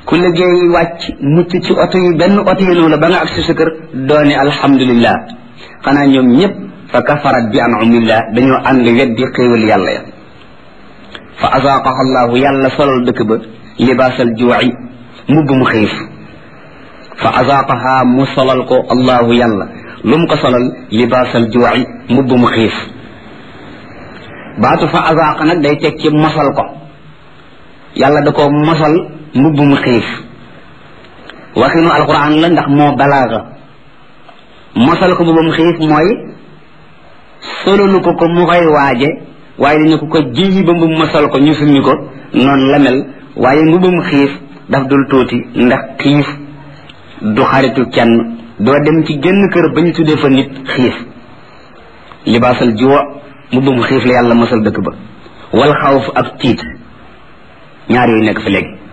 ku liggéey wàcc mucc ci oto yi benn oto yi noonu la ba nga ak si sa kër doone alhamdulillah xanaa ñoom ñëpp fa kafarat bi anumillah dañoo ànd weddi xéewal yàlla ya fa azaaqaha allahu yàlla solal dëkk ba libaasal juuci mbubb mu xiif fa azaaqaha mu solal ko allahu yàlla lu mu ko solal libaasal juuci mbubb mu xiif baatu fa azaaqa nag day teg ci mosal ko yàlla da ko mosal mbubb mu xiif waxinu alquran la ndax moo balaaga mosal ko mbubb mu xiif mooy sololu ko ko mu koy waaje waaye dañu ko ko jiyi ba mbubb mosal ko ñu summi ko noonu la mel waaye mbubb mu xiif daf dul tuuti ndax xiif du xaritu kenn doo dem ci genn kër ba ñu tuddee fa nit xiif libaasal juwa mbubb mu xiif la yàlla mosal dëkk ba wal xawf ak tiit ñaar yooyu nekk fa léegi